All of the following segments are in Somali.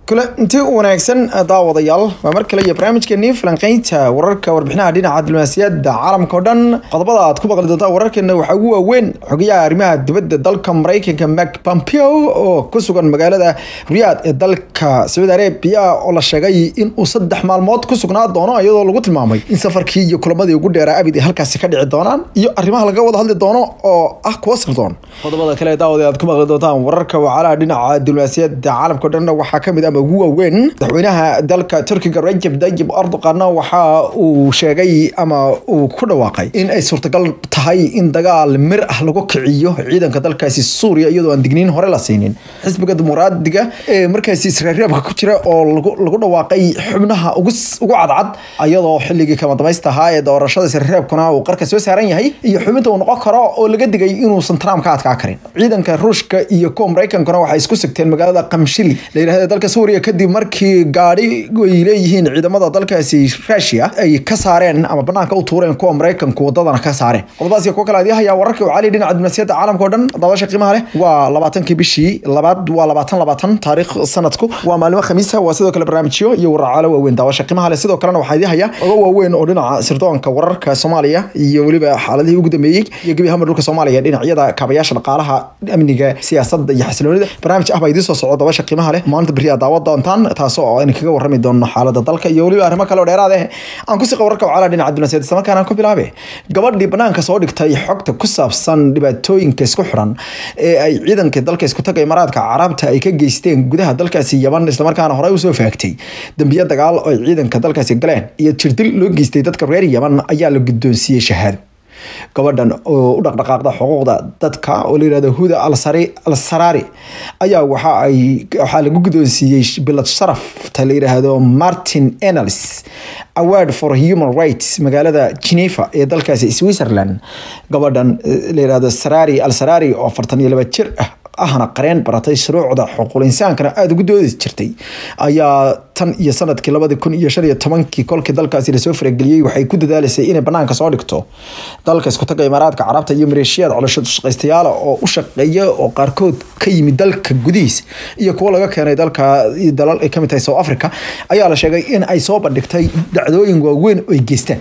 kule intii u wanaagsan daawadayaal waa mar kale iyo barnaamijkeenii falanqeynta wararka warbixinaha dhinaca diblomaasiyadda caalamka oo dhan qodobada aad ku maqli doontaa wararkeena waxaa ugu waaweyn xogayaha arrimaha dibadda dalka maraykanka mak pompeo oo ku sugan magaalada riyaad ee dalka sacuudi arabia oo la sheegay in uu saddex maalmood ku sugnaa doono iyadoo lagu tilmaamay in safarkii iyo kulamadii ugu dheeraa abid ay halkaasi ka dhici doonaan iyo arrimaha laga wada hadli doono oo ah kuwa sirdoon qodobada kale daawada aad ku maqli doontaan wararka wacalaha dhinaca diblomaasiyadda caalamka o dhan waxaa kamid ama ugu waaweyn madaxweynaha dalka turkiga rajab dayib erdogan waxa uu sheegay ama uu ku dhawaaqay in ay suurtagal tahay in dagaal mir ah lagu kiciyo ciidanka dalkaasi suuriya iyadoo aan digniin hore la siinin xisbiga dimuqraadiga ee markaasi israareebka ku jira oo lagu dhawaaqay xubnaha ugu cadcad iyadoo xilligii kama damaysta ahaa ee doorashada israareebkuna uu qarka soo saaran yahay iyo xubinta uu noqon karo oo laga digay inuusan trump ka adkaa karin ciidanka ruushka iyo kuwa maraykankuna waxay isku sigteen magaalada qamshili la yidhahda dalka suuriya kadib markii gaadhi ay leeyihiin ciidamada dalkaasi rusia ay ka saareen ama banaanka u tuureen kuwa maraykanku wadadana ka saareen qodobadaas iyo kuwa kale adii hayaa wararka cali dhinaca diblomaasiyadda caalamka o dhan daawasha qiimaha leh waa labaatankii bishii labaad waa labaatan labaatan taariikh sanadku waa maalimo khamiisa waa sidoo kale barnaamijyo iyo waracaalo waaweyn daawasha qiimaha leh sidoo kalena waxaa idii haya oga waaweyn oo dhinaca sirdoonka wararka soomaaliya iyo weliba xaaladihii ugu dambeeyey iyo gebi ahaanba dhulka soomaaliya dhinacyada kaabayaasha dhaqaalaha amniga siyaasadda iyo xasiloonida barnaamij ah baa idiin soo socda daawasha qiimaha leh maalinta beri aa daawa doontaan taas oo aynu kaga warrami doono xaalada dalka iyo weliba arrimo kale oo dheeraad ah aan ku siqa wararka wacala dhinaca diblomaasiyadda isla markaana aan ku bilaabe gabadhii banaanka soo dhigtay xogta ku saabsan dhibaatooyinka isku xiran ee ay ciidanka dalka isku taga imaaraadka carabta ay ka geysteen gudaha dalkaasi yaman islamarkaana horey usoo faagtay dambiyo dagaal oo ay ciidanka dalkaasi galeen iyo jirdil loo geystay dadka reer yaman ayaa la guddoonsiiyey shahaado gabadhan oo u dhaqdhaqaaqda xuquuqda dadka oo la yirahdo huda al sarari ayaa waxa ay waxaa lagu guddoonsiiyey bilad sharafta la yiraahdo martin enels award for human rights magaalada geneva ee dalkaasi switzerland gabadhan la yirahdo sarari al sarari oo afartan iyo laba jir ah ahna qareen baratay shuruucda xuquuqul insaankana aada ugu doodi jirtay ayaa tan iyo sanadkii labadi kun iyo shan iyo tobankii kolkii dalkaasi lasoo farageliyey waxay ku dadaalaysay inay banaanka soo dhigto dalka isku taga imaaraadka carabta iyo maleeshiyaad colosho shaqaystayaala oo u shaqeeya oo qaarkood ka yimid dalka gudihiis iyo kuwo laga keenay dalka dalal ay kamid tahay south africa ayaa la sheegay in ay soo bandhigtay dhacdooyin waaweyn oo ay geystaan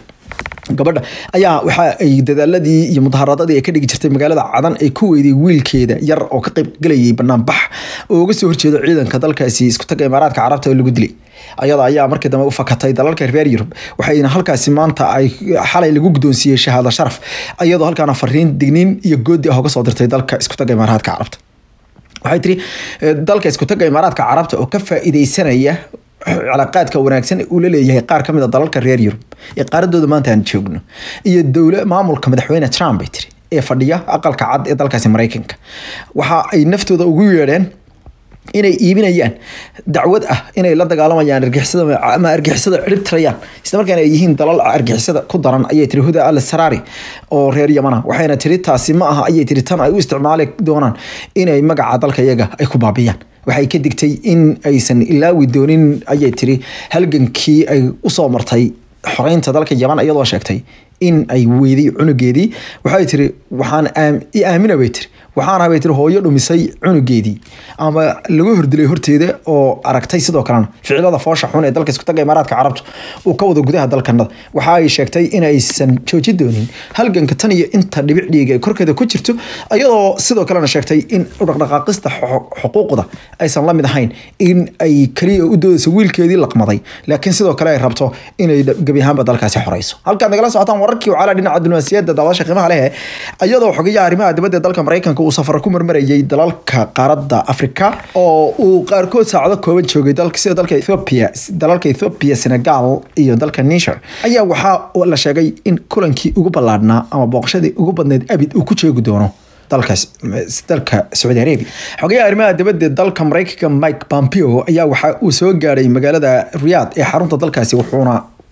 gabadha ayaa waxa ay dadaaladii iyo mudaharaadadii ay ka dhigi jirtay magaalada cadan ay ku weyday wiilkeeda yar oo ka qayb galayay banaanbax oo uga soo horjeedo ciidanka dalkaasi isku taga imaaraadka carabta oo lagu dilay ayada ayaa markii dambe u fakatay dalalka reer yurub waxayna halkaasi maanta ay xalay lagu guddoonsiiyey shahaado sharaf iyadoo halkaana fariin digniin iyo goodi ah uga soo dirtay dalka isku taga imaaraadka carabta waxay tiri dalka isku taga imaaraadka carabta oo ka faa'iideysanaya calaaqaadka wanaagsan uu la leeyahay qaar ka mid a dalalka reer yurub ee qaaradooda maanta aan joogno iyo dowla maamulka madaxweyne trump bay tiri ee fadhiya aqalka cad ee dalkaasi maraykanka waxa ay naftooda ugu yeedheen inay iibinayaan dacwad ah inay la dagaalamayaan argixisada ama argixisada cirib tirayaan isla markaana ay yihiin dalal argixisada ku daran ayay tiri huda al sarari oo reer yamana waxayna tiri taasi ma aha ayay tiri tan ay u isticmaali doonaan inay magaca dalka iyaga ay ku baabiyaan waxay ka digtay in aysan ilaawi doonin ayay tiri halgankii ay usoo martay xoreynta dalka yaman iyadoo sheegtay in ay weyday cunugeedii waxay tiri waxaan i aamina bay tiri waxaana bay tiri hooyo dhumisay cunugeedii ama laga hordilay horteeda oo aragtay sidoo kalena ficilada foosha xun ee dalka isku taga imaaraadka carabta uu ka wado gudaha dalkanada waxa ay sheegtay in aysan jooji doonin halganka tan iyo inta dhibic dhiiga ee korkeeda ku jirto iyadoo sidoo kalena sheegtay in dhaqdhaqaaqista xuquuqda aysan la mid ahayn in ay kaliya u doodayso wiilkeedii laqmaday laakiin sidoo kale ay rabto inay gebi ahaanba dalkaasi xoreyso halkaad nagala socotaan wararkii wacala dhinaca diblomaasiyadda daawasha qiimaha leh iyadoo xogayaha arrimaha dibadda dalka maraykanka uu safar ku marmarayay dalalka qaaradda afrika oo uu qaarkood saacado kooban joogay sida dalka ethiopia dalalka ethiopia senegal iyo dalka niger ayaa waxaa la sheegay in kulankii ugu ballaadhnaa ama booqashadii ugu badneyd abid uu ku joogi doono dalkaas dalka sacuudi arabia xogayaha arrimaha dibadda dalka maraykanka mike pompeo ayaa waxa uu soo gaadhay magaalada riyaad ee xarunta dalkaasi wuxuuna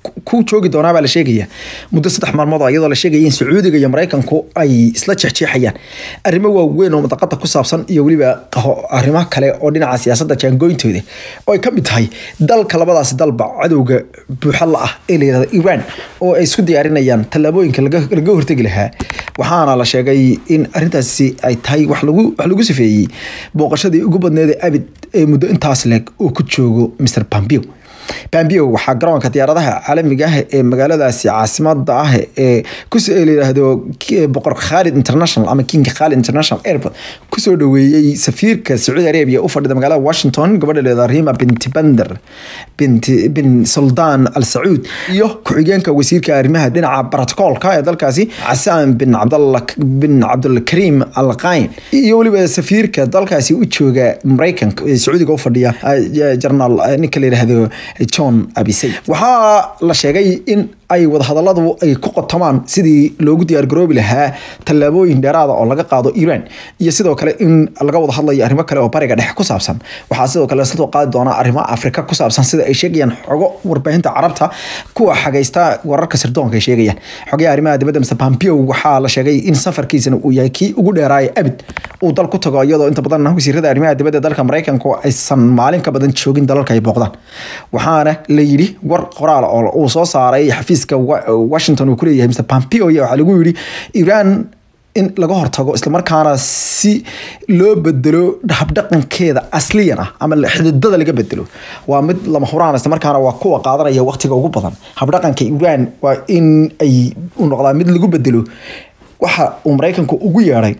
ku joogi doonaa baa la sheegaya muddo saddex maalmood oo iyadoo la sheegaya in sacuudiga iyo maraykanku ay isla jeexjeexayaan arrimo waaweyn oo madaqada ku saabsan iyo weliba arrimo kale oo dhinaca siyaasadda jaangooyintooda oo ay ka mid tahay dalka labadaasi dalba cadowga buuxa la ah ee la yihahdo iran oo ay isku diyaarinayaan tallaabooyinka laga hortegi lahaa waxaana la sheegay in arrintaasi ay tahay wax lagu wax lagu sifeeyey booqashadii ugu badneed abid ee muddo intaas leeg uu ku joogo mr pompeo pompeo waxaa garoonka diyaaradaha caalamiga ah ee magaaladaasi caasimada ah ee layiraahdo boqor khalid international ama king khalid international airport kusoo dhaweeyey safiirka sacuudi arabia u fadhida magaalada washington gabadha leeda rima binti bander binti bin suldan al sacuud iyo ku-xigeenka wasiirka arrimaha dhinaca brotocolka ee dalkaasi casaan bin cabdalla bin cabdulkarim al qayn iyo weliba safiirka dalkaasi u jooga maraykanka ee sacuudiga u fadhiya jarnaal ninka la yidhaahdo john abisay waxaa la sheegay in ay wadahadaladu ay ku qotomaan sidii loogu diyaargaroobi lahaa tallaabooyin dheeraada oo laga qaado iran iyo sidoo kale in laga wada hadlayo arrimo kale oo bariga dhexe ku saabsan waxaa sidoo kale lasoo qaadi doonaa arrimo afrika ku saabsan sida ay sheegayaan xogo warbaahinta carabta kuwa xagaysta wararka sirdoonka ay sheegayaan xogaha arrimaha dibadda mr pompeo waxaa la sheegay in safarkiisana uu yahay kii ugu dheeraaya abid uu dal ku tago iyadoo inta badan wasiirada arrimaha dibadda dalka maraykanku aysan maalin ka badan joogin dalalka ay booqdaan waxaana la yidhi war qoraal oo uu soo saaray xafiiska washington uu kuleeyahay mr pompeo waxaa lagu yidhi iran in laga hortago islamarkaana si loo bedelo habdhaqankeeda asliyan ah ama xididada laga bedelo waa mid lama huraan islamarkaana waa kuwa qaadanaya waqtiga ugu badan habdhaqanka iran waa in ay u noqdaa mid lagu bedelo waxa uu maraykanku ugu yeedhay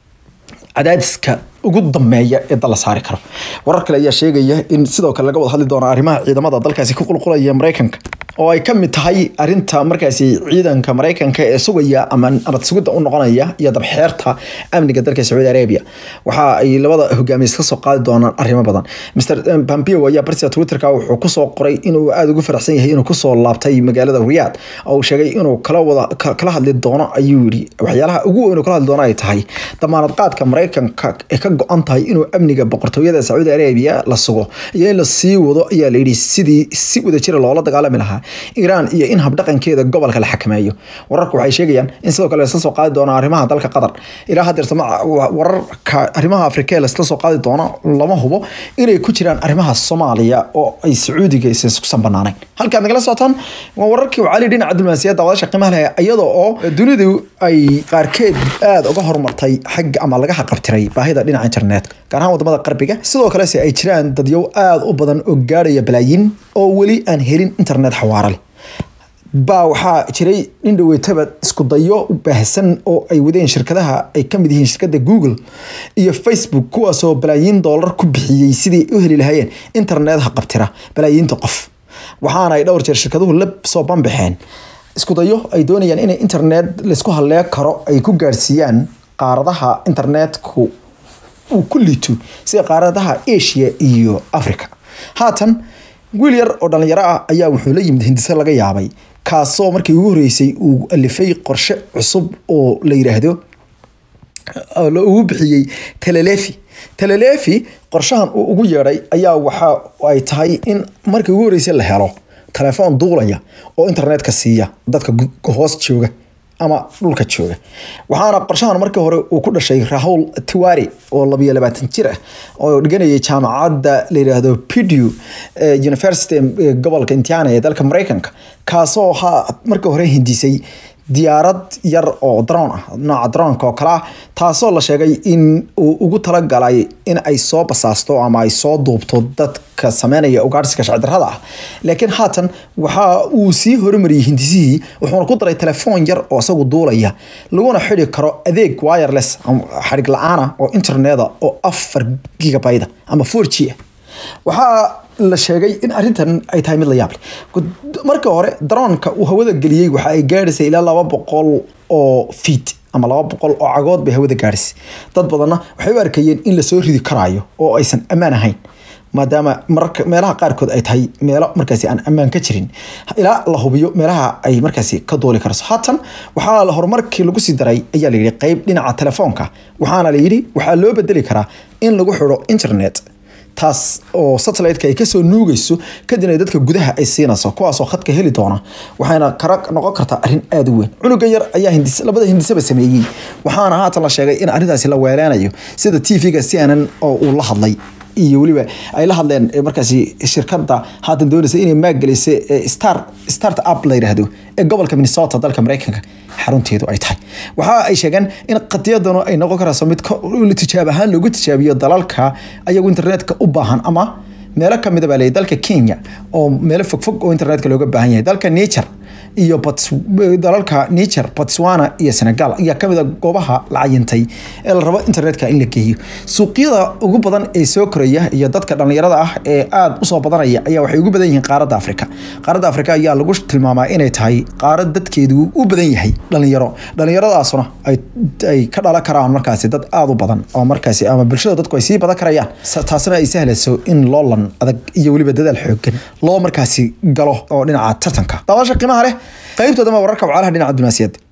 cadaadiska ugu dambeeya ee dal la saari karo warar kale ayaa sheegaya in sidoo kale laga wada hadli doono arrimaha ciidamada dalkaasi ku qulqulaya maraykanka oo ay ka mid tahay arinta markaasi ciidanka maraykanka ee sugaya ama nabad sugidda u noqonaya iyo dabxeerta amniga dalka sacuudi arabia waxa ay labada hogaamiye ka soo qaadi doonaan arrimo badan mr pompeo ayaa barsia twitterka wuxuu kusoo qoray inuu aada ugu faraxsan yahay inuu kusoo laabtay magaalada riyad oo uu sheegay inuu kala wada kala hadli doono ayuu yidhi waxyaalaha ugu weyn kala hadli doono ay tahay damaanad qaadka maraykanka ee ka go-an tahay inuu amniga boqortooyada sacuudi arabia la sugo iyo in la sii wado ayaa layidhi sidii si wadajira loola dagaalami lahaa iiraan iyo in habdhaqankeeda gobolka la xakameeyo wararku waxay sheegayaan in sidoo kale lasla soo qaadi doono arrimaha dalka qatar ilaa hadeerta wararka arrimaha afrika ee lasla soo qaadi doono lama hubo inay ku jiraan arrimaha soomaaliya oo ay sacuudiga iskusan banaanayn halkaad nagala socotaan waa wararkii cali dhinaca diblomaasiyadda wadasha qiimaha leh iyadoo oo dunidu ay qaarkeed aada uga horumartay xagga ama laga haqabtiray baahida dhinaca internetka gaar ahaan wadamada qarbiga sidoo kalese ay jiraan dadyow aada u badan oo gaarhaya balaayin oo weli aan helin internet xawaara leh baa waxaa jiray nin dhaweytaba isku dayo baahsan oo ay wadeen shirkadaha ay ka mid yihiin shirkadda google iyo facebook kuwaasoo balaayiin doolar ku bixiyey sidii u heli lahaayeen internet haqabtira balaayiinta qof waxaana ay dhowr jeer shirkaduhu la soo banbaxeen isku dayo ay doonayaan inay internet laysku hallee karo ay ku gaarsiiyaan qaaradaha internetku uu ku liito sida qaaradaha asia iyo africa haatan wiil yar oo dhalinyaro ah ayaa wuxuu la yimid hindise laga yaabay kaasoo markii ugu horeysay uu alifay qorshe cusub oo la yiraahdo ugu bixiyey telelefi telelefi qorshahan uu ugu yeedhay ayaa waxa ay tahay in markii ugu horeysay la helo telefoon duulaya oo internetka siiya dadka hoos jooga ama dhulka jooga waxaana qorshahan markii hore uu ku dhashay rahul tiwari oo labiyo labaatan jir ah oo dhiganayay jaamacadda la yidhaahdo pidu university gobolka indiana ee dalka maraykanka kaasoo ha markii hore hindisay diyaarad yar oo droon ah nooca droonka oo kale ah taasoo la sheegay in uu ugu talagalay in ay soo basaasto ama ay soo duubto dadka sameynaya ugaarsiga sharcidarrada ah laakiin haatan waxa uu sii horumariyey hindisihii wuxuuna ku daray telefoon yar oo isagu duulaya laguna xidi karo adeeg wireless xadhig la-aana oo interneta oo afar gigabyte ama four g ah waxaa la sheegay in arintan ay tahay mid la yaab leh markii hore daroonka uu hawada geliyey waxa ay gaadhaysay ilaa laba boqol oo fiit ama laba boqol oo cagood bay hawada gaadhaysay dad badanna waxay u arkayeen in lasoo ridi karaayo oo aysan ammaan ahayn maadaama mararka meelaha qaarkood ay tahay meelo markaasi aan ammaan ka jirin ilaa la hubiyo meelaha ay markaasi ka duuli karso haatan waxaa la horumarkii lagu sii daray ayaa layidhi qeyb dhinaca telefoonka waxaana layidhi waxaa loo bedeli karaa in lagu xidho internet taas oo satellite-ka ay kasoo nuugayso kadibna dadka gudaha ay siinayso kuwaasoo khadka heli doona waxayna kara noqon kartaa arrin aada u weyn cunuga yar ayaa hindis labada hindisaba sameeyey waxaana haatan la sheegay in arrintaasi la weeleynayo sida t v-ga c n n oo uu la hadlay iyo weliba ay la hadleen markaasi shirkada haatan doonaysa inay maaggelisay star start up la yidhaahdo ee gobolka minnesota dalka mareykanka xarunteedu ay tahay waxa ay sheegeen in qadiyadanu ay noqon karayso mid tijaab ahaan loogu tijaabiyo dalalka ayagu internetka u baahan ama meelo kamida baa leeyahy dalka kenya oo meelo fogfog oo internetka looga baahan yahay dalka nature iyo dalalka nature botswana iyo senegal ayaa kamid a goobaha la cayintay ee la rabo internetka in la geeyo suuqyada ugu badan ee soo koraya iyo dadka dhalinyarada ah ee aada usoo badanaya ayaa waxay ugu badan yihiin qaaradda afrika qaaradda afrika ayaa lagu tilmaamaa inay tahay qaarad dadkeedu u badan yahay dhalinyaro dhalinyaradaasuna ay ka dhalan karaan markaasi dad aada u badan oo markaasi ama bulshada dadku ay sii badan karayaan taasina ay sahlayso in loolan adag iyo weliba dadaal xoogan loo markaasi galo oo dhinaca tartanka daawasha qiimaha leh qaybtoodama wararka wacalaha dhinaca dunaasiyadda